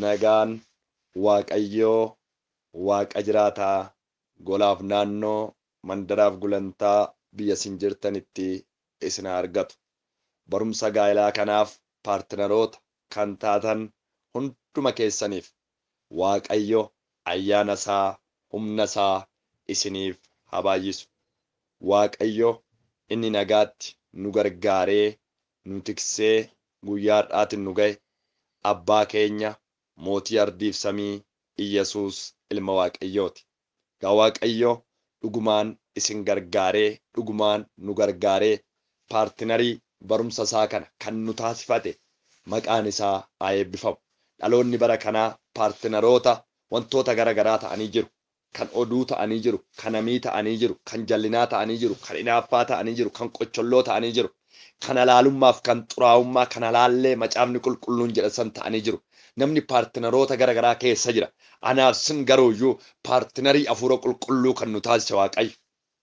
nagaan waaqayyoo waaqa jiraataa golaaf naannoo mandaraaf gulantaa biyya isin jirtanitti isin argatu barumsa gaa'ilaa kanaaf paartinaroota kan taatan hunduma keessaniif waaqayyo ayyaana isaa humna isaa isiniif haa baay'isu waaqayyo inni nagaatti nu gargaaree nu tiksee guyyaa har'aatiin nu ga'e abbaa keenya mootii ardiif samii iyyesuus ilma waaqayyooti gaa waaqayyo dhugumaan isin gargaaree dhugumaan nu gargaaree paartinarii barumsa isaa kana kan nu taasifate maqaan isaa haa eebbifamu dhaloonni bara kanaa paartinaroota wantoota gara garaa ta'anii jiru kan oduu ta'anii jiru kan hamii ta'anii jiru kan jallinaa ta'anii jiru kan hinaaffaa ta'anii jiru kan qocholloo ta'anii jiru kan halaalummaaf kan xuraa'ummaa kan halaallee macaafni qulqulluun jedhasan ta'anii jiru namni paartinaroota gara garaa keessa jira anaaf sin garuuyyuu paartinarii afuura qulqulluu kan nu taasise waaqayyo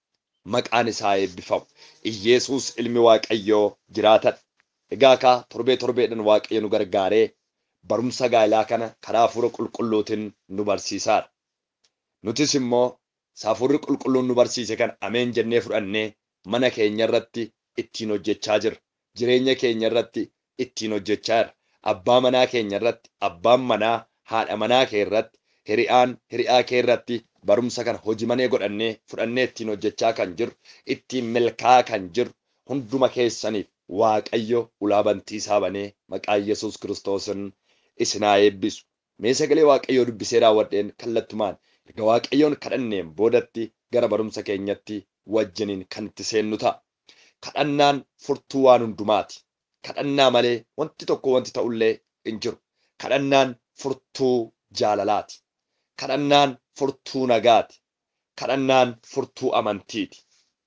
maqaan isaa eebbifamu iyyeesuus ilmi waaqayyoo jiraatan egaa kaa torbee torbeedhan waaqayyo nu gargaaree barumsa gaa'ilaa kana karaa afuura qulqulluutiin nu barsiisaadha nutis immoo hafuurri qulqulluun nu barsiise kan ameen jennee fudhannee mana keenya irratti ittiin hojjechaa jirra jireenya keenya irratti ittiin hojjechaa jirra abbaa manaa keenya irratti abbaan manaa haadha manaa kee irratti hiriyaan hiriyaa kee irratti barumsa kana hojimanee godhannee fudhannee ittiin hojjechaa kan jirru ittiin milkaa kan jirru hunduma keessaniif waaqayyo ulaa bantii isaa banee maqaa yesus kiristoosin isinaa eebbisu mee sagalee waaqayyoo dubbisee raawwadheen kallattumaan erga waaqayyoon kadhanneen boodatti gara barumsa keenyatti wajjiniin kan itti seennu ta'a kadhannaan furtuu waan hundumaati kadhannaa malee wanti tokko wanti ta'ullee hin jiru kadhannaan furtuu jaalalaati kadhannaan furtuu nagaati kadhannaan furtuu amantiiti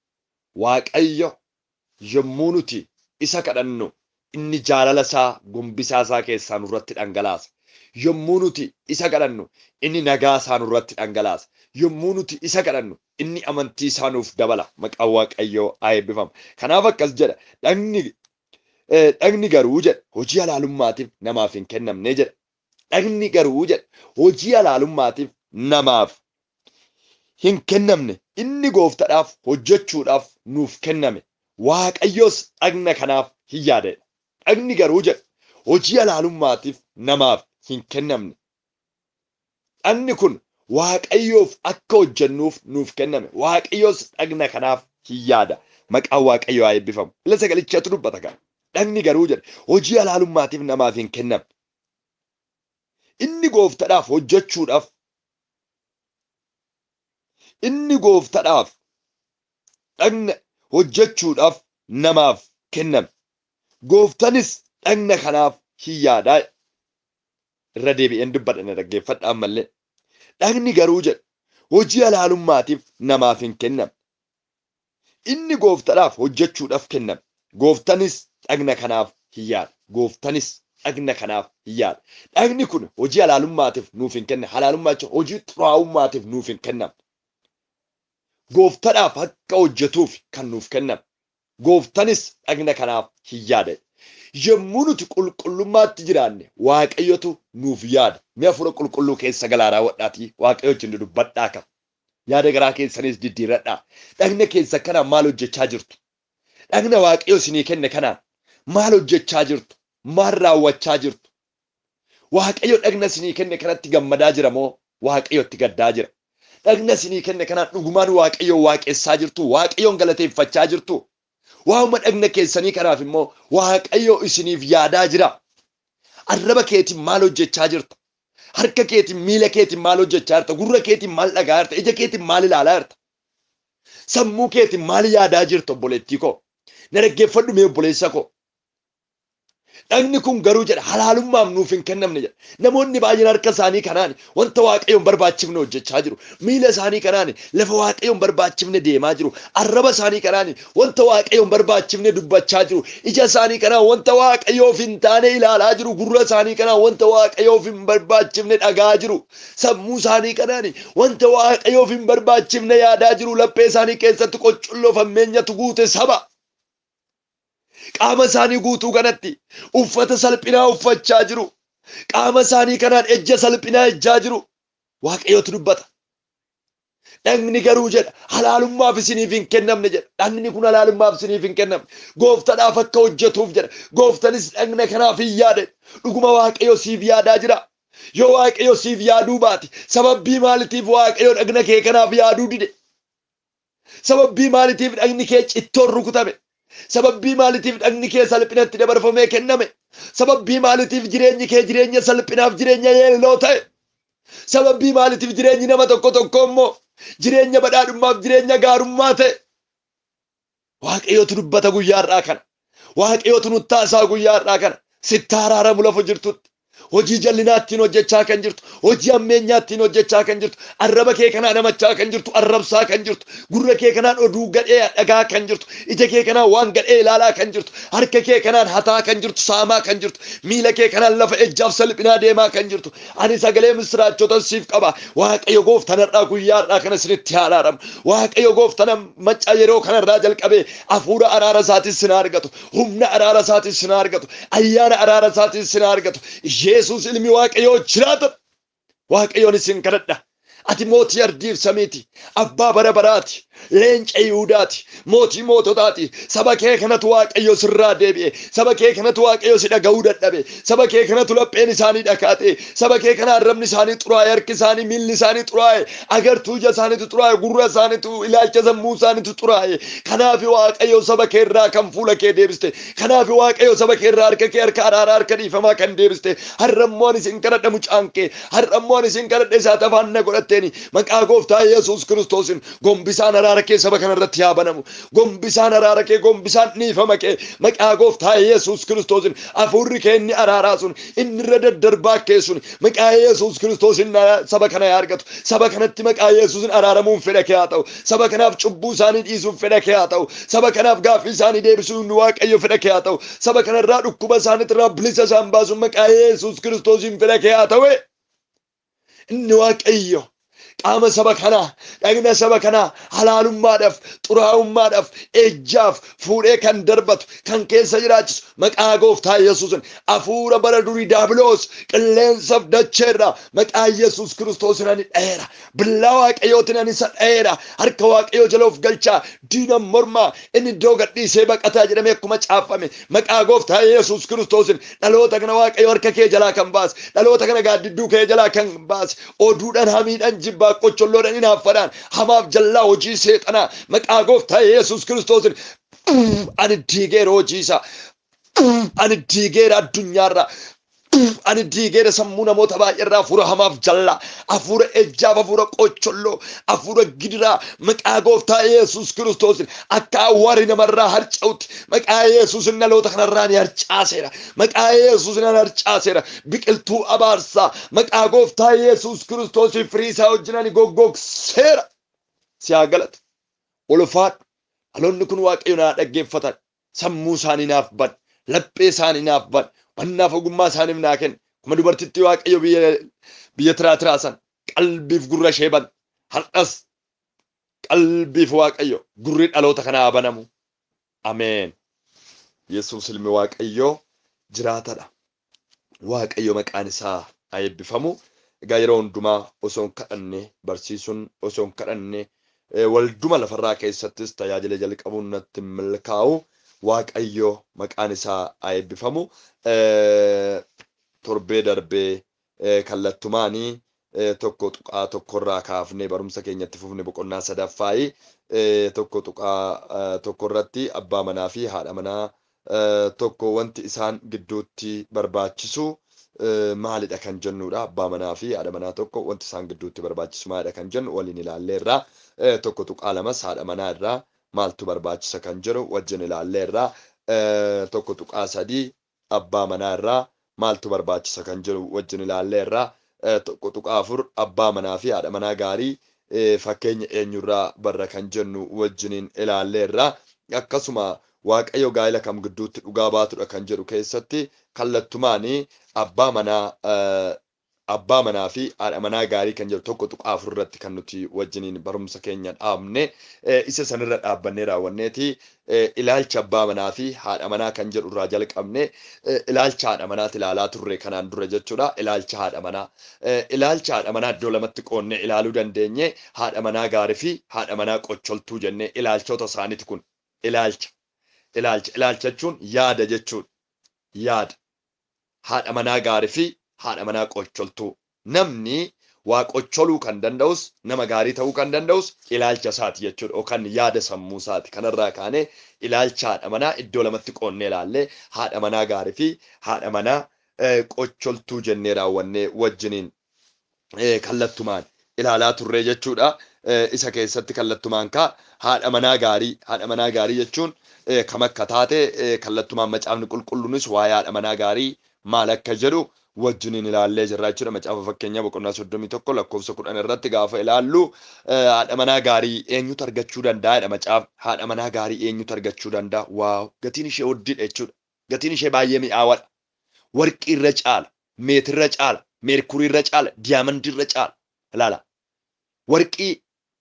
waaqayyo yommuu nuti isa kadhannu inni jaalala isaa gombisaa isaa keessaa nurratti dhangalaasa yommuu nuti isa kadhannu inni nagaa isaa nurratti dhangalaasa yommuu nuti isa kadhannu inni amantii isaa nuuf dabala maqaan waaqayyoo haa eebbifamu kanaaf akkas jedha dhagni dhagni garuu jedha hojii halaalummaatiif namaaf hin kennamne jedha dhagni garuu jedha hojii halaalummaatiif namaaf hin kennamne inni gooftadhaaf hojjechuudhaaf nuuf kenname waaqayyoos dhagna kanaaf hin yaadedha dhagni garuu jedha hojii halaalummaatiif namaaf hin kennamne dhagni kun waaqayyoof akka hojjennuuf nuuf kenname waaqayyoos dhagna kanaaf hin yaada maqaan waaqayyoo haa eebbifamu ila sagalichatu dubbata kana dhagni garuu jedha hojii halaalummaatiif namaaf hin kennamne inni gooftadhaaf hojjechuudhaaf inni gooftadhaaf dhagna hojjechuudhaaf namaaf kenname gooftanis dhagna kanaaf hin yaadaa irra deebi'een dubbadhana dhaggeeffadha ammallee dhagni garuu jedha hojii halaalummaatiif namaaf hin kennamne inni gooftadhaaf hojjechuudhaaf kenname gooftanis dhagna kanaaf hin yaada gooftanis dhagna kanaaf hin yaada dhagni kun hojii halaalummaatiif nuuf hin kenne halaalummaa jechuun hojii xuraa'ummaatiif nuuf hin kennamne gooftadhaaf akka hojjetuuf kan nuuf kenname gooftanis dhagna kanaaf hin yaada yommuu nuti qulqullummaatti jiraanne waaqayyotu nuuf yaada mi'a fura qulqulluu keessa galaa raawwadhaatii waaqayyo wajjin dubbadhaa qaba yaada garaa keessanis diddiiradhaa dhagna keessa kanaan maal hojjechaa jirtu dhagna waaqayyo isinii kenne kanaan maal hojjechaa jirtu maal raawwachaa jirtu waaqayyo dhagna isinii kenne kanatti gammadaa jira moo waaqayyotti gaddaa jira dhagna isinii kenne kanaan dhugumaan waaqayyo waaqessaa jirtu waaqayyoon galateeffachaa jirtu waa'uma dhagna keessanii kanaaf immoo waaqayyo isiniif yaadaa jira arraba keetiin maal hojjechaa jirta harka keetiin miila keetiin maal hojjechaa jirta gurra keetiin maal dhagaa jirta ija keetiin maal ilaalaa jirta sammuu keetiin maal yaadaa jirta obboleettii koo na dhaggeeffadhu mee obboleessa koo dhagni kun garuu jedha halaalummaaf nuuf hin kennamne jedha namoonni baay'een harka isaanii kanaan wanta waaqayyoon barbaachifne hojjechaa jiru miila isaanii kanaan lafa waaqayyoon barbaachifne deemaa jiru arraba isaanii kanaan wanta waaqayyoon barbaachifne dubbachaa jiru ija isaanii kanaan wanta waaqayyoof hin taane ilaalaa jiru gurra isaanii kanaan wanta waaqayyoof hin barbaachifne dhagaa jiru sammuu isaanii kanaan wanta waaqayyoof hin barbaachifne yaadaa jiru laphee isaanii keessatti qoccolloo fammeenyatu guute saba qaama isaanii guutuu kanatti uffata salphinaa uffachaa jiru qaama isaanii kanaan ejja salphinaa ejjaa jiru waaqayyotu dubbata. Dhagni garuu jedha halaalummaaf isiniif hin kennamne jedha. Dhagni kun halaalummaaf isiniif hin kennamne. Gooftadhaaf akka hojjetuuf jedha. Gooftanis dhagna kanaaf hin yaade. Dhuguma waaqayyo siif yaadaa jira. Yoo waaqayyo siif yaaduu baate sababbii maalitiif waaqayyo dhagna kee kanaaf yaaduu dide? Sababbii maalitiif dhagni kee cittoon rukutame? Sababbii maalitiif dhagni kee salphinatti dabarfamee kenname? Sababbii maalitiif jireenyi kee jireenya salphinaaf jireenya yeelloo ta'e? Sababbii maalitiif jireenyi nama tokko tokko immoo jireenya badhaadhummaaf jireenya gaarummaa ta'e? Waaqayyootu dubbata guyyaarraa kana. Waaqayyootu nuttaasaa guyyaarraa kana. Sitti araaramu lafa jirtutti. Hojii jal'inaattiin hojjechaa kan jirtu, hojii ammeenyaattiin hojjechaa kan jirtu, arraba kee kanaan namachaa kan jirtu, arrabsaa kan jirtu, gurra kee kanaan oduu gadhee dhagaa kan jirtu, ija kee kanaan waan gadhee ilaalaa kan jirtu, harka kee kanaan hataa kan jirtu, saamaa kan jirtu, miila kee kanaan lafa ejjaaf salphinaa deemaa kan jirtu. Ani sagalee misiraachotan siif qaba. Waaqayyo gooftanarraa guyyaarraa kana isinitti araaramu. Waaqayyo gooftana macca yeroo kanarraa jalqabee hafuura araara isaatiin sin argatu, humna araara isaatiin sin argatu, ayyaana araara isaatiin sin argatu. Yesuus ilmi waaqayyoo jiraata. Waaqayyoon isin kadhadha. Ati mootii ardiif samiiti. Abbaa bara baraati. Leenca Yihudaati. Mootii moototaati. Saba kee kanatu waaqayyo sirraa deebi'e. Saba kee kanatu waaqayyo si dhaga'uu dadhabe. Saba kee kanatu lapheen isaanii dhakaate. Saba kee kana arrabni isaanii xuraa'e. Harki isaanii miilli isaanii xuraa'e. Agartuu ija isaaniitu xuraa'e. Gurra isaaniitu ilaalcha sammuu isaaniitu xuraa'e. Kanaaf waaqayyo saba kee irraa kan fuula kee deebiste. Kanaaf waaqayyo saba kee irraa harka kee harka araaraa harka dhiifamaa kan deebiste. Har'ammoon isin kadhadha mucaan kee. Har'ammoon isin kadhadha isaat afaan na godhatteeni. Maqaa gooftaa Yesuus Kiristoosin gombisaan araara kee saba kanarratti haa banamu. Gombisaan araara kee gombisaan dhiifama kee maqaa gooftaa Yesuus Kiristoosin hafuurri kee inni araaraa sun inni irra daddarbaa kee sun maqaa Yesuus Kiristoosin saba kana haa argatu. Saba kanatti maqaa Yesuusin araaramuun fedha kee haa ta'u. Saba kanaaf cubbuu isaanii dhiisuun fedha kee haa ta'u. Saba kanaaf gaaffii isaanii deebisuun waaqayyo fedha kee haa ta'u. Saba kanarraa dhukkuba isaaniitirraa bilisa isaan baasuun maqaa Yesuus Kiristoosin fedha kee haa ta'u. Inni waaqayyo qaama saba kanaa dhagna saba kanaa halaalummaadhaaf xuraa'ummaadhaaf ejjaaf fuudhee kan darbatu kan keessa jiraachisu maqaa gooftaa yesuusin hafuura bara durii daabiloos qilleensaaf dacheerra maqaa yesuus kiristoosin ani dhayeera billaa waaqayyootin ani isa dhayeera harka waaqayyoo jala of galchaa diina mormaa inni iddoo gadhiisee baqataa jedhamee akkuma caafame maqaa gooftaa yesuus kiristoosin dhaloota kana waaqayyo harka kee jalaa kan baase dhaloota kana gaaddidduu kee jalaa kan baase oduudhaan hamiidhaan jibbaa qoccholloodhaan hinaaffadhaan hamaaf jallaa hojii seexanaa maqaa gooftaa yesuus kiristoosin ani diigeera hojiisa ani diigeera addunyaarra ani diigeera sammuu namoota baay'eerraa hafuura hamaaf jallaa hafuura ejjaaf hafuura qocholloo hafuura gidiraa maqaa gooftaa yesuus kiristoosin akka awwaari namarraa harca'utti maqaa yesuusin dhaloota kanarraa ni harcaaseera maqaa yesuusin an harcaaseera biqiltuu abaarsaa maqaa gooftaa yesuus kiristoosiin firii isaa wajjin ani goggogseera si haa galatu ulfaadhu dhaloonni kun waaqayyo naa dhaggeeffatan sammuu isaanii naaf ban laphee isaanii naaf ban wannaaf ogummaa isaaniif naa kenna kuma dubartittii waaqayyo biyya biyya tiraa tiraasan qalbiif gurra ishee ban har'as qalbiif waaqayyo gurri dhaloota kanaa banamu ameen yesuus ilmi waaqayyoo jiraatadha waaqayyo maqaan isaa haa eebbifamu egaa yeroo hundumaa osoo hin kadhanne barsiisuun osoo hin kadhanne walduma lafarraa keessattis tajaajila jalqabuun natti milkaa'u waaqayyo maqaan isaa haa eebbifamu torbee darbee kallattumaanii tokko tuqaa tokkorraa kaafnee barumsa keenyatti fufne boqonnaa sadaffaayi tokko tuqaa tokkorratti abbaa manaa fi haadha manaa tokko wanti isaan gidduutti barbaachisu maalidha kan jennudha abbaa manaa fi haadha manaa tokko wanti isaan gidduutti barbaachisu maalidha kan jennu waliin ilaalleerraa tokko tuqaa lamas haadha manaa irraa maaltu barbaachisa kan jedhu wajjin ilaalleerraa tokko tuqaa sadii abbaa manaa irraa maaltu barbaachisa kan jedhu wajjin ilaalleerraa tokko tuqaa afur abbaa manaa fi haadha manaa gaarii fakkeenya eenyurraa barra kan jennu wajjiniin ilaalleerraa akkasuma waaqayyo gaa'ila kam gidduutti dhugaa baatudha kan jedhu keessatti kallattumaanii abbaa manaa abbaa manaa fi haadha manaa gaarii kan jedhu tokko tuqaa afur irratti kan nuti wajjiniin barumsa keenya dhaabne isa sanirra dhaabbannee raawwanneeti ilaalcha abbaa manaa fi haadha manaa kan jedhu irraa jalqabne ilaalcha haadha manaati ilaalaa turre kanaan dura jechuudha ilaalcha haadha manaa ilaalcha haadha manaa iddoo lamatti qoonnee ilaaluu dandeenye haadha manaa gaarii fi haadha manaa qocholtuu jennee ilaalchota isaaniiti kun ilaalcha ilaalcha ilaalcha jechuun yaada jechuudha yaada haadha manaa gaarii fi haadha manaa qocholtuu namni waa qocholuu kan danda'us nama gaarii ta'uu kan danda'us ilaalcha isaati jechuudha yookaan yaada sammuu isaati kanarraa kaanee ilaalcha haadha manaa iddoo lamatti qoonnee ilaallee haadha manaa gaarii fi haadha manaa qocholtuu jennee raawwannee wajjiniin kallattumaan ilaalaa turree jechuudha. Isa keessatti kallattumaan kaa haadha manaa gaarii haadha manaa gaarii jechuun kam akka taate kallattumaan macaafni qulqulluunis waa'ee haadha manaa gaarii maal akka jedhu wajjiniin ilaallee jirra jechuudha. Macaafa fakkeenyaa boqonnaa soddomii tokko lakkoofsa kudhan irratti gaafa ilaallu haadha manaa gaarii eenyutu argachuu danda'a jedha macaaf haadha manaa gaarii eenyutu argachuu danda'a waaw gatiin ishee hoddiidha jechuudha. Gatiin ishee baay'ee mi'aawadha. Warqii irra caala, meetirra caala, meerkurii irra caala, diyaamandii irra caala. Ilaala. Warqii,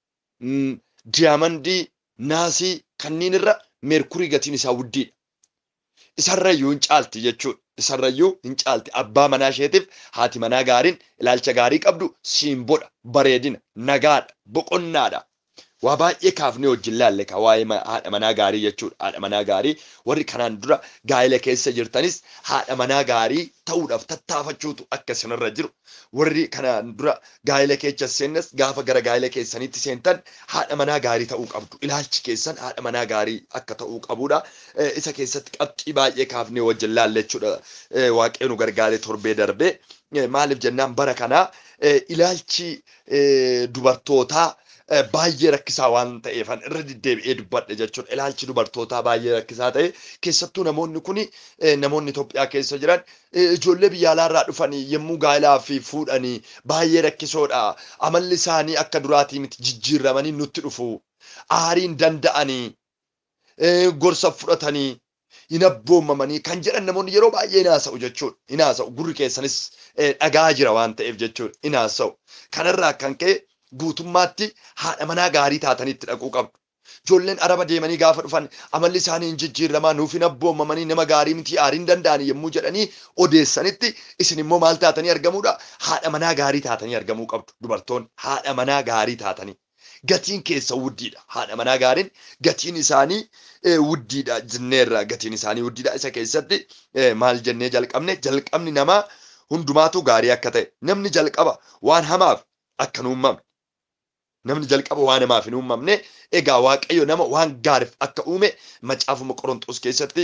diyaamandii, naasii kanneen irra meerkurii gatiin isaa guddiidha. Isarrayyuu hin caalti jechuudha. Isarrayyuu hin caalti. Abbaa manaa isheetiif haati manaa gaariin ilaalcha gaarii qabdu siimboodha, bareedina, nagaadha, boqonnaadha. Waa baay'ee kaafnee wajjin laalle ka waa'ee haadha manaa gaarii jechuudha. Haadha manaa gaarii warri kanaan dura gaa'ela keessa jirtanis haadha manaa gaarii ta'uudhaaf tattaafachuutu akka isinirra jiru. Warri kanaan dura gaa'ela keessa seennas gaafa gara gaa'ela keessaniitti seentan haadha manaa gaarii ta'uu qabdu. Ilaalchi keessan haadha manaa gaarii akka ta'uu qabudha. Isa keessatti qabxii baay'ee kaafnee wajjin laalle jechuudha. Waaqee nu gargaaree torbee darbee maaliif jennaan bara kanaa ilaalchi dubartootaa baay'ee rakkisaa waan ta'eefan irra deddeebi'ee dubbadhe jechuudha. Ilaalchi dubartootaa baay'ee rakkisaa ta'e keessattuu namoonni kun namoonni Itoophiyaa keessa jiran ijoollee biyya alaarraa dhufanii yommuu gaa'elaa fi fuudhanii baay'ee rakkisoodha. Amalli isaanii akka duraatii miti jijjiiramanii nutti dhufu. Aariin danda'anii gorsa fudhatanii hin abboomamanii kan jedhan namoonni yeroo baay'ee hin haasa'u jechuudha. Hin haasa'u gurri keessanis dhagaa jira waan ta'eef jechuudha. Hin haasa'u. Kanarraa kan ka'e guutummaatti haadha manaa gaarii taatanitti dhaquu qabdu. Ijoolleen araba deemanii gaafa dhufan amalli isaanii hin jijjiiramaa nuuf hin abboomamanii nama gaarii miti aariin danda'anii yommuu jedhanii odeessanitti isin immoo maal taatanii argamuudha? Haadha manaa gaarii taatanii argamuu qabdu. Dubartoonni haadha manaa gaarii taatanii. Gatiin keessa wuddiidha. Haadha manaa gaariin gatiin isaanii wuddiidha jenneerra gatiin isaanii wuddiidha. Isa keessatti maal jennee jalqabne jalqabni namaa hundumaatu gaarii akka ta'e namni jalqaba waan hamaaf akka hin uumamne namni jalqaba waan hamaaf hin uumamne egaa waaqayyo nama waan gaariif akka uume macaafuma qorontos keessatti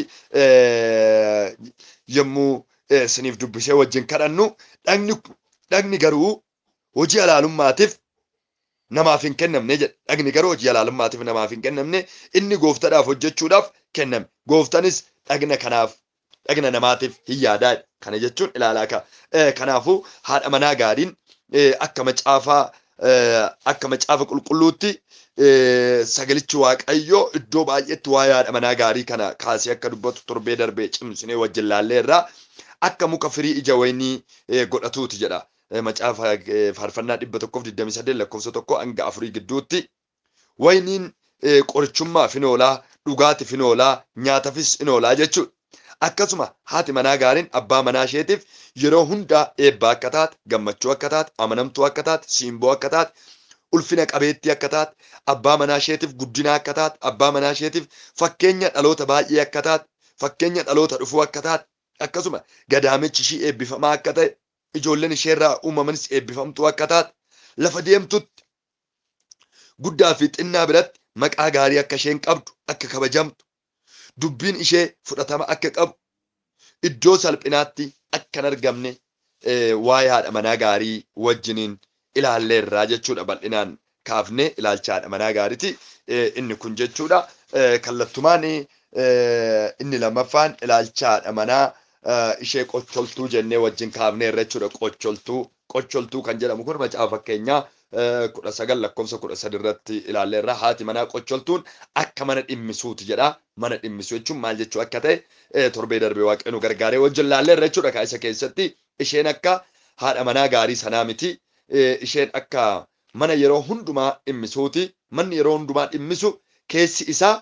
yommuu isiniif dubbisee wajjin kadhannu dhagni dhagni garuu hojii halaalummaatiif namaaf hin kennamne jedha dhagni garuu hojii halaalummaatiif namaaf hin kennamne inni gooftadhaaf hojjechuudhaaf kenname gooftanis dhagna kanaaf dhagna namaatiif hin yaadaa kana jechuun ilaalaa ka kanaafuu haadha manaa gaariin akka macaafaa akka macaafa qulqulluutti sagalichi waaqayyoo iddoo baay'eetti waa'ee haadha manaa gaarii kana kaasee akka dubbatu torbee darbee cimsinee wajjin laallee irraa akka muka firii ija waynii godhatuuti jedha. Macaafa faarfannaa dhibba tokkoof digdamii saddeet lakkoofsa tokko hanga afurii gidduutti wayniin qorichummaaf hin oolaa dhugaatiif hin oolaa nyaatafis hin oolaa jechuudha. Akkasuma haati manaa gaariin abbaa manaa isheetiif yeroo hundaa eebbaa akka taate, gammachuu akka taate, amanamtuu akka taate, siimboo akka taate, ulfina qabeettii akka taate, abbaa manaa isheetiif guddina akka taate, abbaa manaa isheetiif fakkeenya dhaloota baay'ee akka taate, fakkeenya dhaloota dhufuu akka taate, akkasuma gadaamichi ishii eebbifamaa akka ta'e, ijoolleen isheerraa uumamanis eebbifamtuu akka taate, lafa deemtutti guddaa fi xinnaa biratti maqaa gaarii akka isheen qabdu, akka kabajamtu, dubbiin ishee fudhatama akka qabu iddoo salphinaatti akka hin argamne waa'ee haadha manaa gaarii wajjiniin ilaalleerraa jechuudha bal'inaan kaafne ilaalcha haadha manaa gaariiti inni kun jechuudha kallattumaan inni lammaffaan ilaalcha haadha manaa ishee qocholtuu jennee wajjin kaafneerra jechuudha qocholtuu qocholtuu kan jedhamu kun macaafa fakkeenyaa kudha sagal lakkoofsa kudha sadi irratti ilaalleerra haati manaa qocholtuun akka mana dhimmisuuti jedha mana dhimmisuu jechuun maal jechuu akka ta'e torbee darbee waaqayyo nu gargaaree wajjin ilaalleerra jechuudha ka isa keessatti isheen akka haadha manaa gaarii sanaa miti. Isheen akka mana yeroo hundumaa dhimmisuuti. Manni yeroo hundumaa dhimmisu keessi isaa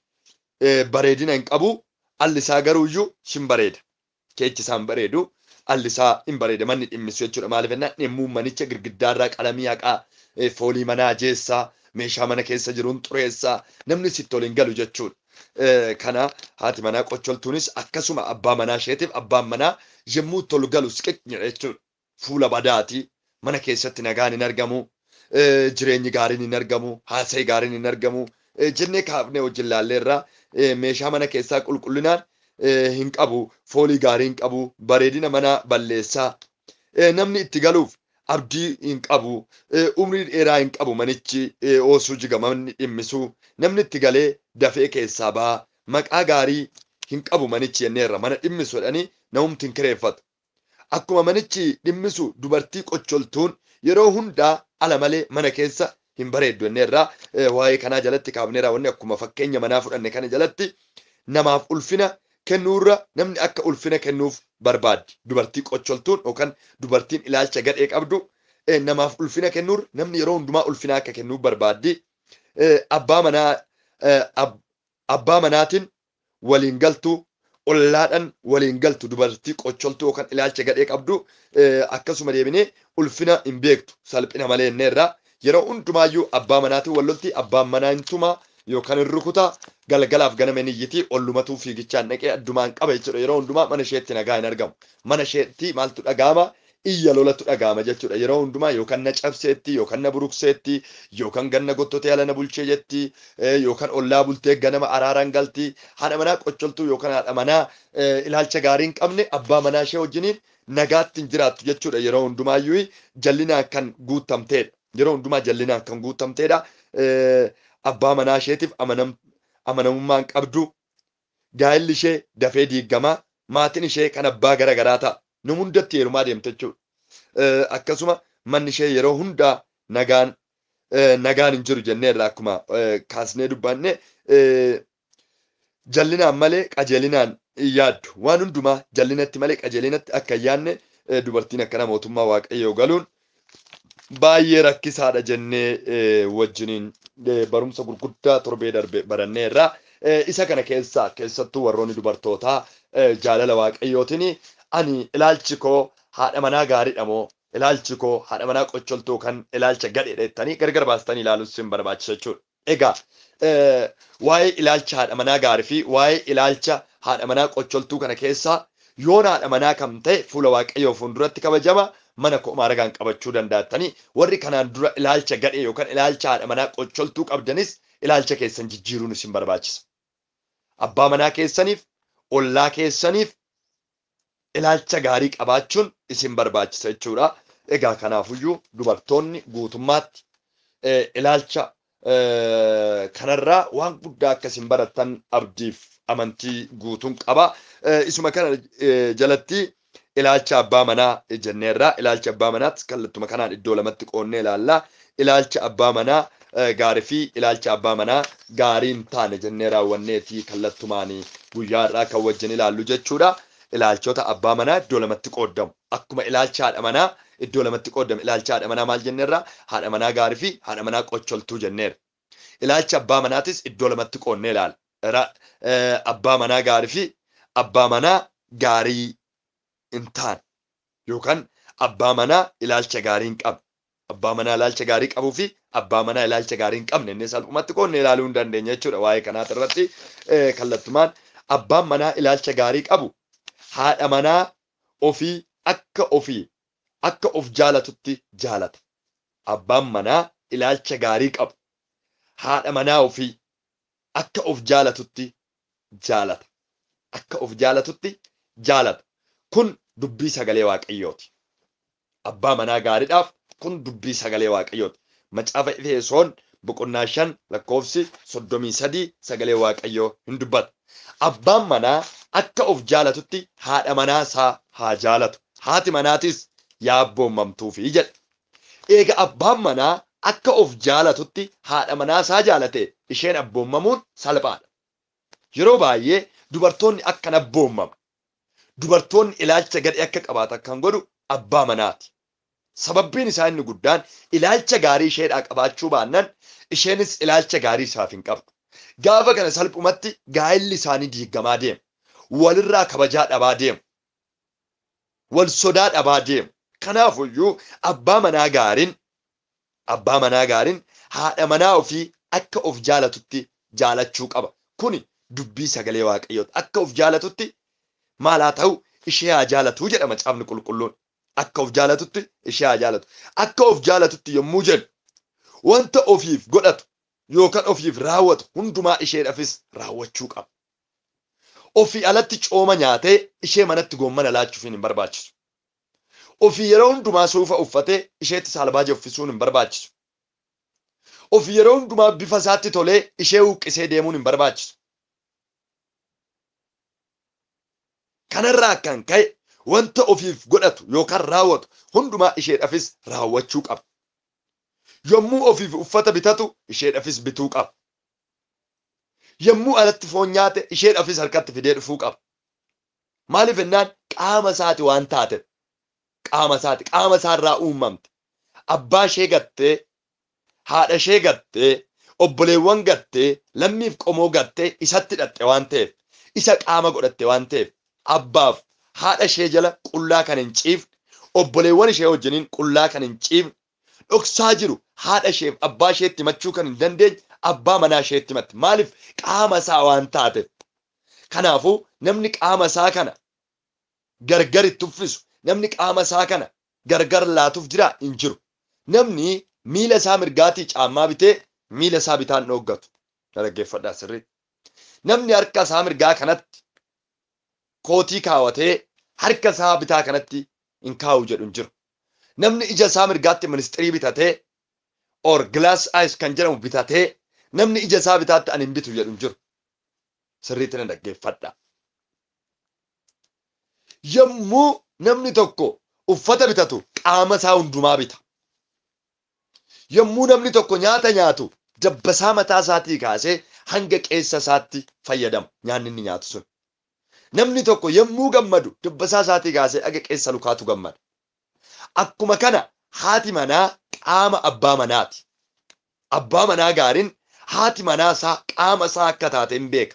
bareedina hin qabu. Alli isaa garuuyyuu hin bareeda. Keechi isaa hin bareedu. Alli isaa hin bareeda. Manni dhimmisu jechuudha. Maaliif jennaan dhimmuu manicha girgiddaarraa qalamii haqaa foolii manaa jeessaa meeshaa mana keessa jiruun xureessaa namni sitti ol hin galu jechuudha. Kana haati manaa qocholtuunis akkasuma abbaa manaa isheetiif abbaan manaa yommuu tolu galu siqiqni jechuudha. Fuula badaati. Mana keessatti nagaan hin argamu. Jireenyi gaariin hin argamu. Haasa'ii gaariin hin argamu. Jennee kaafnee wajjin laalleerraa meeshaa mana keessaa qulqullinaan hin qabu. Foolii gaarii hin qabu. Bareedina manaa balleessaa. Namni itti galuuf abdii hin qabu. Umrii dheeraa hin qabu manichi oosuu jigamanni dhimmisu. Namni itti galee dafee keessaa baha. Maqaa gaarii hin qabu manichi jenneerra. Mana dhimmisu jedhanii namumti hin kireeffatu. Akkuma manichi dhimmisu dubartii qocholtuun yeroo hundaa ala malee mana keessa hin bareeddu jenneerra. Waa'ee kanaa jalatti kaafneera wanni akkuma fakkeenya manaa fudhanne kana jalatti namaaf ulfina kennuurra namni akka ulfina kennuuf barbaaddi. Dubartii qocholtuun yookaan dubartiin ilaalcha gadhee qabdu namaaf ulfina kennuurra namni yeroo hundumaa ulfina akka kennuuf barbaaddi. Abbaa manaa abbaa manaatiin waliin galtu ollaadhaan waliin galtu dubartii qocholtuu yookaan ilaalcha gadhee qabdu akkasuma deebinee ulfina hin beektu salphina malee inneerra yeroo hundumaayyuu abbaa manaatiin wallolti abbaan manaa hin tumaa yookaan hin rukutaa galgalaaf ganama hin iyyitii ollumatuu fiigichaan dhaqee addumaan qaba jechuudha yeroo hundumaa mana isheetti nagaa hin argamu mana isheetti maaltu dhagaama iyya lolatu dhagaama jechuudha yeroo hundumaa yookaan na cabseetti yookaan na burukseetti yookaan ganna gottotee ala na bulchee jetti yookaan ollaa bultee ganama araaraan galti haadha manaa qocholtuu yookaan haadha manaa ilaalcha gaarii hin qabne abbaa manaa ishee wajjiniin nagaatti hin jiraattu jechuudha yeroo hundumaayyuu jallinaan kan guutamteedha yeroo hundumaa jallinaan kan guutamteedha abbaa manaa isheetiif amanamummaan qabdu gaa'illi ishee dafee diiggamaa maatiin ishee kan abbaa gara garaa ta'a nu hundatti heerumaa deemte jechuudha. Akkasuma manni ishee yeroo hundaa nagaan nagaan hin jiru jenneerra akkuma kaasnee dubbanne jallinaan malee qajeelinaan hin yaaddu. Waan hundumaa jallinatti malee qajeelinatti akka hin yaadne dubartiin akkana mootummaa waaqayyoo galuun baay'ee rakkisaadha jennee wajjiniin barumsa gurguddaa torbee darbe baranneerra. Isa kana keessaa keessattuu warroonni dubartootaa jaalala waaqayyootiin ani ilaalchi koo haadha manaa gaariidha moo ilaalchi koo haadha manaa qocholtuu kan ilaalcha gadheedha jettanii gargar baastanii ilaaluun sin barbaachisa jechuudha. Egaa waa'ee ilaalcha haadha manaa gaarii fi waa'ee ilaalcha haadha manaa qocholtuu kana keessaa yoon haadha manaa kam ta'e fuula waaqayyoo fuulduratti kabajama mana ko'umaa ragaan qabachuu danda'attanii warri kanaan dura ilaalcha gadhee yookaan ilaalcha haadha manaa qocholtuu qabdanis ilaalcha keessan jijjiiruun isin barbaachisa. Abbaa manaa keessaniif, ollaa keessaniif ilaalcha gaarii qabaachuun isin barbaachisa jechuudha. Egaa kanaafuyyuu dubartoonni guutummaatti ilaalcha kanarraa waan guddaa akka isin barattan abdiif amantii guutuun qaba. Isuma kana jalatti ilaalcha abbaa manaa jenneerra. Ilaalcha abbaa manaatti kallattuma kanaan iddoo lamatti qoonnee ilaalla. Ilaalcha abbaa manaa gaarii fi ilaalcha abbaa manaa gaarii hin taane jennee raawwanneeti kallattumaan guyyaa irraa kan wajjin ilaallu jechuudha. Ilaalchota abbaa manaa iddoo lamatti qooddamu. Akkuma ilaalcha haadha manaa iddoo lamatti qooddamu. Ilaalcha haadha manaa maal jenneerra? Haadha manaa gaarii fi haadha manaa qocholtuu jenneerra. Ilaalcha abbaa manaatis iddoo lamatti qoonnee ilaalla. Abbaa manaa gaarii fi abbaa manaa gaarii hin taane yookaan abbaa manaa ilaalcha gaarii hin qabne. Abbaa manaa ilaalcha gaarii qabuu fi abbaa manaa ilaalcha gaarii hin qabne inni salphumatti qoonnee ilaaluu hin dandeenya jechuudha. Waa'ee kanaati irratti kallattumaan abbaan manaa ilaalcha gaarii qabu haadha manaa ofii akka ofii akka of jaalatutti jaalata. Abbaan manaa ilaalcha gaarii qabu haadha manaa ofii akka of jaalatutti jaalata. Akka of jaalatutti jaalata. Kun dubbii sagalee waaqayyooti. Abbaa manaa gaariidhaaf kun dubbii sagalee waaqayyooti. Macaafa Efesoon boqonnaa shan lakkoofsi soddomii sadii sagalee waaqayyoo hin dubbata. Abbaan manaa akka of jaalatutti haadha manaa isaa haa jaalatu. Haati manaatis yaa abboommamtuufi jedha. Eega abbaan manaa akka of jaalatutti haadha manaa isaa jaalate isheen abboommamuun salphaadha. Yeroo baay'ee dubartoonni akkan abboommamu. Dubartoonni ilaalcha gadhee akka qabaatan kan godhu abbaa manaati. Sababbiin isaa inni guddaan ilaalcha gaarii isheedhaa qabaachuu baannaan isheenis ilaalcha gaarii isaaf hin qabdu. Gaafa kana salphumatti gaa'illi isaanii diigamaa deema. Walirraa kabajaa dhabaa deemu. Wal sodaa dhabaa deemu. Kanaafuyyuu abbaa manaa gaariin abbaa manaa gaariin haadha manaa ofii akka of jaalatutti jaalachuu qaba. Kuni dubbii sagalee waaqayyooti. Akka of jaalatutti maal haa ta'u ishee haa jaalatu jedha macaafni qulqulluun. Akka of jaalatutti ishee haa jaalatu. Akka of jaalatutti yommuu jennu wanta ofiif godhatu yookaan ofiif raawwatu hundumaa isheedhaafis raawwachuu qaba. Ofii alatti cooma nyaatee ishee manatti goommana laachuufiin hin barbaachisu. Ofii yeroo hundumaa suufa uffatee isheetti saalbaaja uffisuun hin barbaachisu. Ofii yeroo hundumaa bifa isaatti tolee ishee huqqisee deemuun hin barbaachisu. Kanarraa kan ka'e wanta ofiif godhatu yookaan raawwatu hundumaa isheedhaafis raawwachuu qaba. Yommuu ofiif uffata bitatu isheedhaafis bituu qaba. Yommuu alatti foon nyaate isheedhaafis harkatti fidee dhufuu qaba. Maaliif jennaan qaama isaati waan taateef. Qaama isaati qaama isaarraa uumamte. Abbaa ishee gattee, haadha ishee gattee, obboleewwan gattee, lammiif qomoo gattee isatti hidhatte waan ta'eef, isa qaama godhatte waan ta'eef, abbaaf haadha ishee jala qullaa kan hin ciifne, obboleewwan ishee wajjiniin qullaa kan hin ciifne, dhoksaa jiru haadha isheef abbaa isheetti himachuu kan hin dandeenye abbaa manaa isheetti himatti. Maaliif qaama isaa waan taateef. Kanaafuu namni qaama isaa kana gargar itti uffisu, namni qaama isaa kana gargar laatuuf jira hin jiru. Namni miila isaa mirgaatii caammaa bitee miila isaa bitaan dhooggatu. Dhaggeeffadhaa sirriitti. Namni harka isaa mirgaa kanatti kootii kaawwatee harka isaa bitaa kanatti hin kaa'u jedhu hin jiru. Namni ija isaa mirgaatti ministirii bitatee or gilaas ayis kan jedhamu bitatee namni ija isaa bitaatti ani hin bitu jedhu hin jiru. Sirriitti na dhaggeeffadha. Yommuu namni tokko uffata bitatu qaama isaa hundumaa bita. Yommuu namni tokko nyaata nyaatu dabbasaa mataa isaatii kaasee hanga qeessa isaatti fayyadama nyaanni inni nyaatu sun. Namni tokko yommuu gammadu dabbasaa isaatii kaasee hanga qeessa lukaatu gammada. Akkuma kana haati manaa qaama abbaa manaati. Abbaa manaa gaariin haati manaa isaa qaama isaa akka taate hin beeka.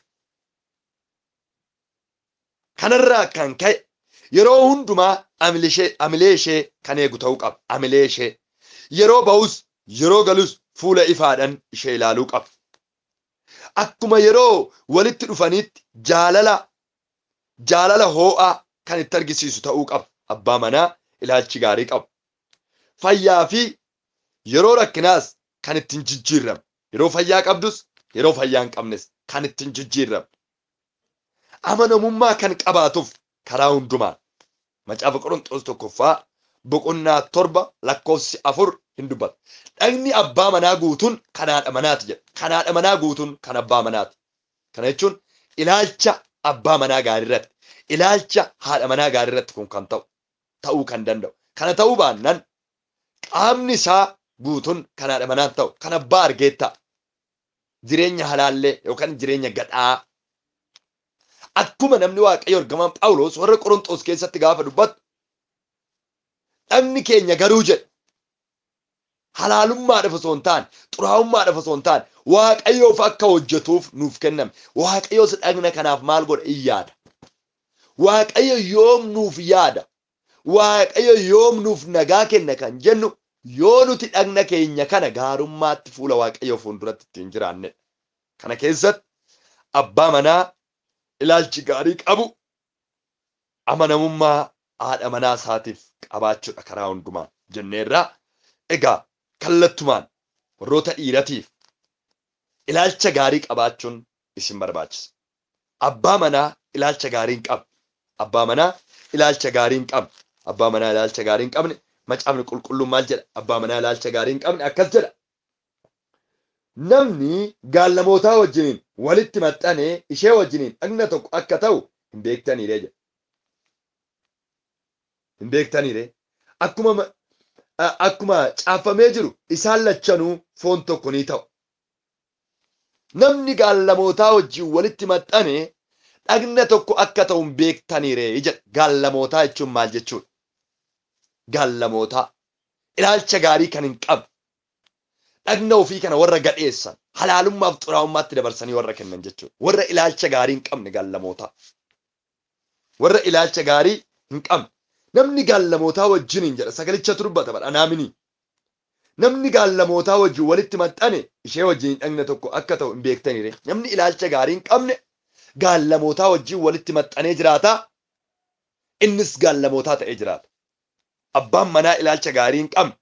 Kanarraa kan ka'e yeroo hundumaa amilee ishee kan eegu ta'uu qaba. Amilee ishee yeroo ba'us yeroo galus fuula ifaadhaan ishee ilaaluu qaba. Akkuma yeroo walitti dhufaniitti jaalala jaalala hoo'aa kan itti argisiisu ta'uu qaba. Abbaa manaa ilaalchi gaarii qabu. Fayyaa fi yeroo rakkinaas kan ittiin jijjiirramu. Yeroo fayyaa qabdus yeroo fayyaa hin qabnes kan ittiin jijjiirramu. Amanamummaa kan qabaatuuf karaa hundumaan. Macaafa Qorontoos tokkoffaa boqonnaa torba lakkoofsi afur hin dubbatu. Dhagni abbaa manaa guutuun kan haadha manaati jedha. Kan haadha manaa guutuun kan abbaa manaati. Kana jechuun ilaalcha abbaa manaa gaarii irratti, ilaalcha haadha manaa gaarii irratti kun kan ta'u ta'uu kan danda'u. Kana ta'uu baannaan qaamni isaa guutuun kan haadha manaa ta'u kan abbaa argeetta. Jireenya halaallee yookaan jireenya gadhaa. Akkuma namni waaqayyo ergamaan Phaawulos warra Qorontoos keessatti gaafa dubbatu dhagni keenya garuu jedha. halaalummaadhaaf osoo hin taane xuraa'ummaadhaaf osoo hin taane waaqayyoof akka hojjetuuf nuuf kenname waaqayyoos dhagna kanaaf maal godha in yaada waaqayyo yoom nuuf yaada waaqayyo yoom nuuf nagaa kenna kan jennu yoo nuti dhagna keenya kana gaarummaatti fuula waaqayyoo fuulduratti ittiin jiraanne kana keessatti abbaa manaa ilaalchi gaarii qabu amanamummaa haadha manaa isaatiif qabaachuudha karaa hundumaa jenneerraa egaa kallattumaan warroota dhiiratiif ilaalcha gaarii qabaachuun isin barbaachisa. Abbaa manaa ilaalcha gaarii hin qabne. Abbaa manaa ilaalcha gaarii hin qabne. Abbaa manaa ilaalcha gaarii hin qabne. Macaafni qulqulluun maal jedha? Abbaa manaa ilaalcha gaarii hin qabne akkas jedha. Namni gaallamootaa wajjiniin walitti maxxanee ishee wajjiniin dhagna tokko akka ta'u hin beektaniire jedha. Hin beektaniire. Akkuma akkuma caafamee jiru isaan lachanuu foon tokko ni ta'u. Namni gaallamootaa wajjin walitti maxxane dhagna tokko akka ta'u hin beektaniire jedha. Gaallamootaa jechuun maal jechuudha? gaallamootaa ilaalcha gaarii kan hin qabne dhagna ofii kana warra gadheessan halaalummaaf xuraa'ummaatti dabarsanii warra kennan jechuudha. Warra ilaalcha gaarii hin qabne gaallamootaa. Warra ilaalcha gaarii hin qabne. Namni gaallamootaa wajjin hin jedha sagalicha turbata badha naaminii. Namni gaallamootaa wajjin walitti maxxane ishee wajjin hin dhagne tokko akka ta'u hin beektaniire. Namni ilaalcha gaarii hin qabne gaallamootaa wajjin walitti maxxanee jiraata. Innis gaallamootaa ta'ee jiraata. Abbaan manaa ilaalcha gaarii hin qabne.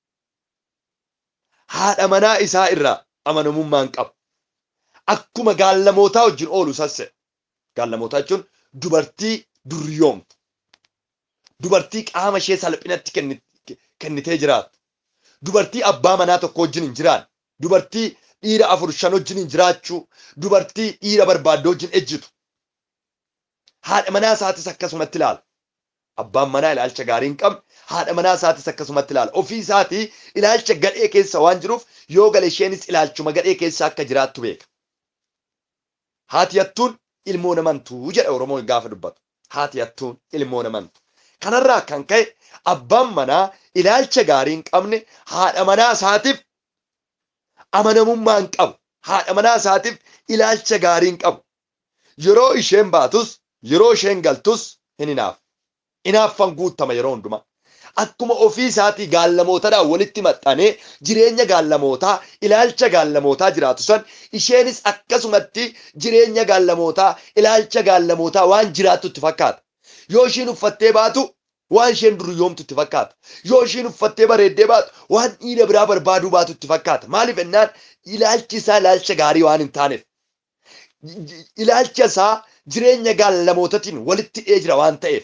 Haadha manaa isaa irraa amanamummaa hin qabu. Akkuma gaallamootaa wajjin oolu sasse. Gaallamootaa jechuun dubartii duryoomtu. Dubartii qaama ishee salphinatti kennitee jiraattu. Dubartii abbaa manaa tokko wajjin hin jiraanne. Dubartii dhiira afur shan wajjin hin jiraachuu. Dubartii dhiira barbaadde wajjin ejjitu. Haadha manaa isaatis akkasumatti ilaala. Abbaan manaa ilaalcha gaarii hin qabne haadha manaa isaatis akkasumatti ilaala. Ofii isaatii ilaalcha gadhee keessa waan jiruuf yoo gale isheenis ilaalchuma gadhee keessa akka jiraattu beeka. Haati hattuun ilmoo namantuu jedha Oromoon gaafa dubbatu. Haati hattuun ilmoo namantu. Kanarraa kan ka'e abbaan manaa ilaalcha gaarii hin qabne haadha manaa isaatiif amanamummaa hin qabu. Haadha manaa isaatiif ilaalcha gaarii hin qabu. Yeroo isheen baatus yeroo isheen galtus hin hinaaf. Hinaaffan guutama yeroo hundumaa. Akkuma ofii isaatii gaallamootadhaan walitti maxxanee jireenya gaallamootaa ilaalcha gaallamootaa jiraatu san isheenis akkasumatti jireenya gaallamootaa ilaalcha gaallamootaa waan jiraattutti fakkaata. Yoo ishiin uffattee baatu waan isheen duryoomtutti fakkaata. Yoo ishiin uffattee bareeddee baatu waan dhiira biraa barbaaduu baatutti fakkaata. Maaliif ennaan ilaalchi isaa ilaalcha gaarii waan hin taaneef. Ilaalcha isaa jireenya gaallamootatiin walitti hidhee jira waan ta'eef.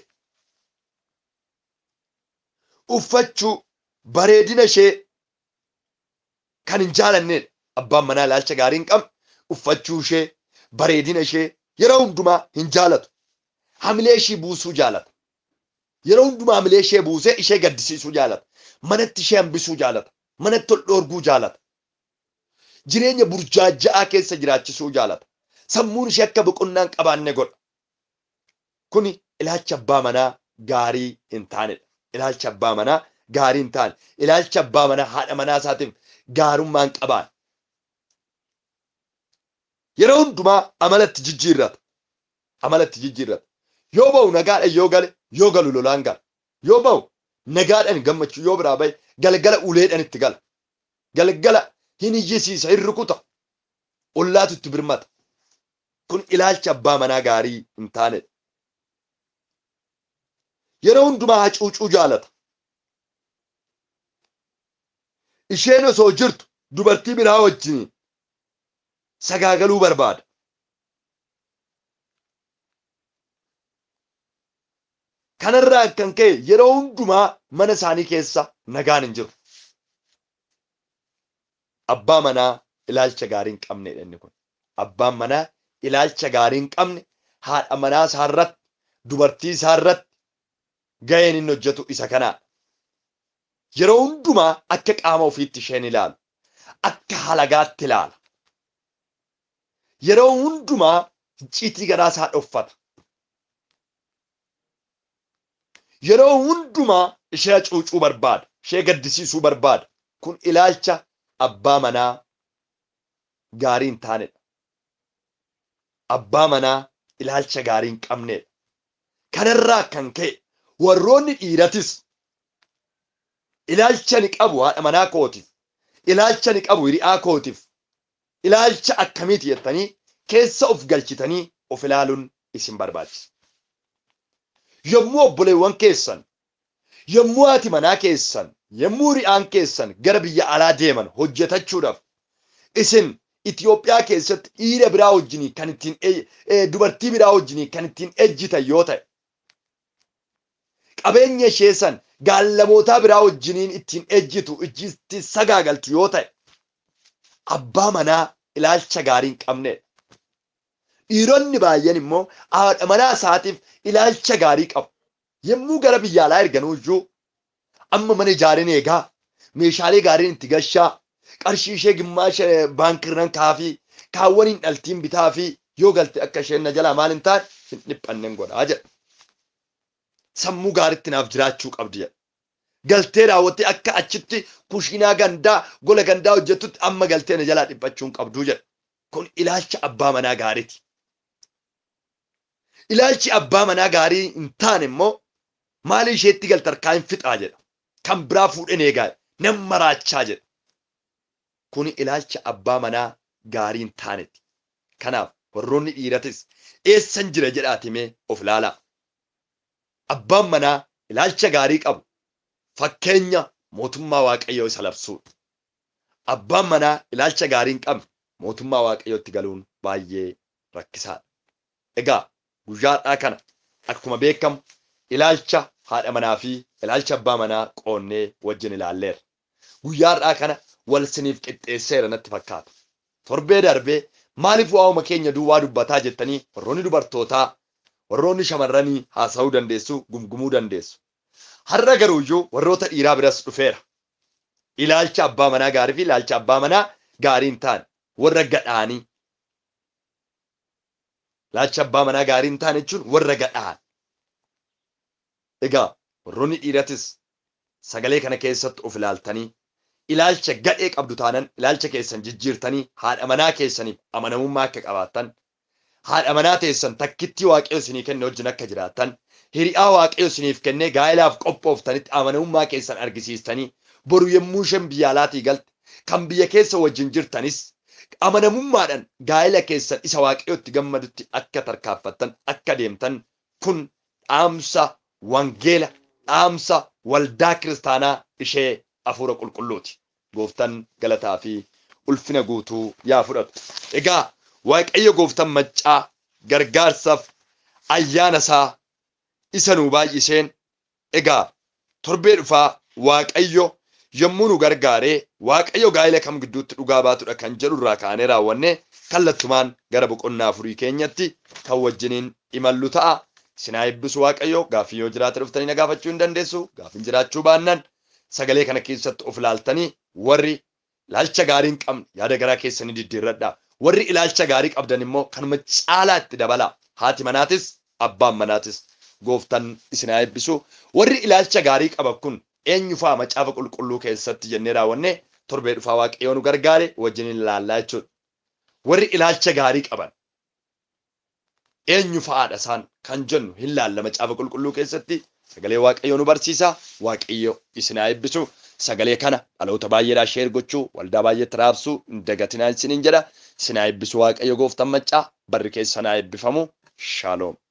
uffachuu bareedina ishee kan hin jaalannedha. Abbaan manaa ilaalcha gaarii hin qabne uffachuu ishee bareedina ishee yeroo hundumaa hin jaalatu. Hamilee ishii buusuu jaalata. Yeroo hundumaa hamilee ishee buusee ishee gaddisiisuu jaalata. Manatti ishee hambisuu jaalata. Manatti ol dhoorguu jaalata. Jireenya burjaaja'aa keessa jiraachisuu jaalata. Sammuun ishee akka boqonnaa hin qabaanne godha. Kuni ilaalcha abbaa manaa gaarii hin taanedha. ilaalcha abbaa manaa gaarii hin taane ilaalcha abbaa manaa haadha manaa isaatiif gaarummaa hin qabaan. Yeroo hundumaa amalatti jijjiirrata. Amalatti jijjiirrata. Yoo ba'u nagaadhaan yoo gale yoo galu lolaan gala. Yoo ba'u nagaadhaan gammachuu yoo biraa bahe galgala uleedhaan itti gala. Galgala hin iyyisiisa hin rukuta. Ollaatu itti birmata. Kun ilaalcha abbaa manaa gaarii hin taanedha. yeroo hundumaa hacuucuu jaalata. Isheen osoo jirtu dubartii biraa wajjin sagaagaluu barbaada. Kanarraa kan ka'e yeroo hundumaa mana isaanii keessa nagaan hin jiru. Abbaa manaa ilaalcha gaarii hin qabnedha inni kun. Abbaan manaa ilaalcha gaarii hin qabne haadha manaa isaarratti dubartii isaarratti ga'een inni hojjetu isa kanaadha. Yeroo hundumaa akka qaama ofiitti isheen ilaalu. Akka halagaatti ilaala. Yeroo hundumaa icciitii garaa isaa dhoffata. Yeroo hundumaa ishee hacuucuu barbaada. Ishee gaddisiisuu barbaada. Kun ilaalcha abbaa manaa gaarii hin taanedha. Abbaa manaa ilaalcha gaarii hin qabnedha. Kanarraa kan ka'e warroonni dhiiratis ilaalcha ni qabu haadha manaa kootiif ilaalcha ni qabu hiriyaa kootiif ilaalcha akkamiiti jettanii keessa of galchitanii of ilaaluun isin barbaachisa. Yommuu obboleewwan keessan yommuu haati manaa keessan yommuu hiriyaan keessan gara biyya alaa deeman hojjetachuudhaaf isin Itoophiyaa keessatti dhiira biraa wajjinii kan ittiin dubartii biraa wajjinii kan ittiin ejjitan yoo ta'e qabeenya ishee san gaallamootaa biraa wajjiniin ittiin ejjitu itti sagaagaltu yoo ta'e abbaa manaa ilaalcha gaarii hin qabnedha. Dhiironni baay'een immoo haadha manaa isaatiif ilaalcha gaarii qabu. Yommuu gara biyya alaa erganuu iyyuu amma mana ijaareen eegaa meeshaalee gaariin itti gashaa qarshii ishee gimmaasha baankiirran kaafii kaawwan hin dhaltiin bitaa fi yoo galte akka isheen na jalaa maal hin taane hin dhiphannen godhaa jedha. sammuu gaariitti naaf jiraachuu qabdi jedha. galtee raawwattee akka achitti kushiinaa gandaa gola gandaa hojjettutti amma galtee na jalaa dhiphachuun qabduu jedha. Kun ilaalcha abbaa manaa gaariiti. Ilaalchi abbaa manaa gaarii hin taane immoo maali isheetti galta harkaa hin fixaa jedha. Kan biraa fuudhee eegaa nan maraachaa jedha. Kun ilaalcha abbaa manaa gaarii hin taanetti. Kanaaf warroonni dhiiratis eessan jira jedhaatimee of ilaalaa. Abbaan manaa ilaalcha gaarii qabu fakkeenya mootummaa waaqayyoo isa labsuudha. Abbaan manaa ilaalcha gaarii hin qabne mootummaa waaqayyootti galuun baay'ee rakkisaadha. Egaa guyyaadhaa kana akkuma beekamu ilaalcha haadha manaa fi ilaalcha abbaa manaa qoonnee wajjin ilaalleera. Guyyaadhaa kana wal siniif qixxeesseera natti fakkaata. Torbee darbee maaliif waa'uma keenya duwwaa dubbataa jettanii warroonni dubartootaa warroonni shamarranii haasa'uu dandeessu gumgumuu dandeessu. Har'a garuu iyyuu warroota dhiiraa biras dhufeera. Ilaalcha abbaa manaa gaarii fi ilaalcha abbaa manaa gaarii hin taane warra gadhaanii. Ilaalcha abbaa manaa gaarii hin taane jechuun warra gadhaan. Egaa warroonni dhiiratis sagalee kana keessatti of ilaaltanii ilaalcha gadhee qabdu taanan ilaalcha keessan jijjiirtanii haadha manaa keessaniif amanamummaa akka qabaattan haadha manaa teessan takkittii waaqayyo isinii kenne wajjin akka jiraattan hiriyaa waaqayyo isiniif kennee gaa'ilaaf qophooftanitti amanamummaa keessan argisiistanii boru yommuu isheen biyya alaatii galte kan biyya keessa wajjin jirtanis amanamummaadhaan gaa'ila keessan isa waaqayyotti gammadutti akka tarkaanfattan akka deemtan kun dhaamsa wangeela dhaamsa waldaa kiristaanaa ishee hafuura qulqulluuti. Gooftaan galataa fi ulfina guutuu yaa fudhatu. Egaa waaqayyo gooftaan maccaa gargaarsaaf ayyaana isaa isa nuu baay'iseen egaa torbee dhufaa waaqayyo yommuu nu gargaaree waaqayyo gaa'ila kam gidduutti dhugaa baatudha kan jedhu irraa kaanee raawwanne kallattumaan gara boqonnaa afurii keenyatti kan wajjiniin imallu ta'a. Sinaa eebbisu waaqayyo gaaffii yoo jiraate dhuftanii na gaafachuu hin dandeessu. Gaaffiin jiraachuu baannaan sagalee kana keessatti of ilaaltanii warri ilaalcha gaarii hin qabne yaada garaa keessanii diddiirradha. Warri ilaalcha gaarii qabdan immoo kanuma caalaa itti dabala. Haati manaatis abbaan manaatis gooftaan isinaa eebbisu. Warri ilaalcha gaarii qaban kun eenyufaa macaafa qulqulluu keessatti jennee raawwanne torbee dhufaa waaqayyoo nu gargaare wajjin ilaallaa jechuudha. Warri ilaalcha gaarii qaban eenyu fa'aadha isaan kan jennu hin laalla macaafa qulqulluu keessatti sagalee waaqayyoo nu barsiisa waaqayyo isinaa eebbisu sagalee kana dhaloota baay'eedhaa sheer gochuu waldaa baay'eetti raabsuu hin dagatinaa isiniin jedha isinaa eebbisu waaqayyo gooftaan maccaa barri keessanaa eebbifamu shaaloom.